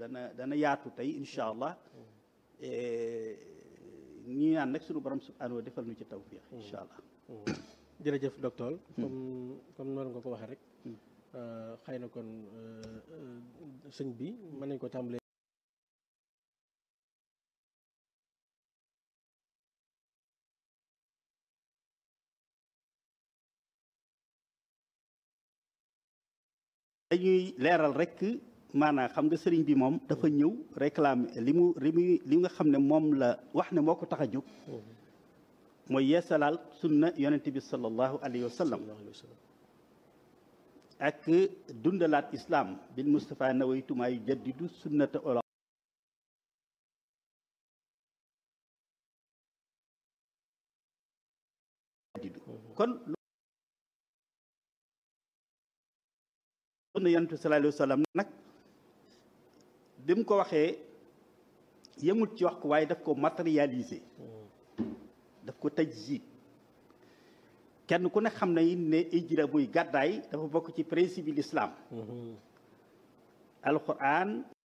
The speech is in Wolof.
dana dana yaatu tey incha allah ñi ñaan nag sunu borom subhanahu wa defal nu ci tawfiq incha allah jërëjëf docteur comme comme noonu nga ko waxee rek xëy na kon sëñ bi mën nañ ko tàmbalee dañuy leeral rek maanaam xam nga sëriñ bi moom dafa ñëw réclamer li mu li mu li nga xam ne moom la wax ne moo ko tax a jóg mooy yeesalaal sunna yonent bi sallallahu alayhi wa sallam ak dundalaat islam bil Mustafa nawaytu maa yujaddidu sunnata ola kon sunna yonent bi sallallahu alayhi wa sallam nag bi mu ko waxee yemut ci wax ko waaye daf ko matérialiser daf ko tajjid kenn ku ne xam na ne ijra muy gàddaay dafa bokk ci principe l'islam alquran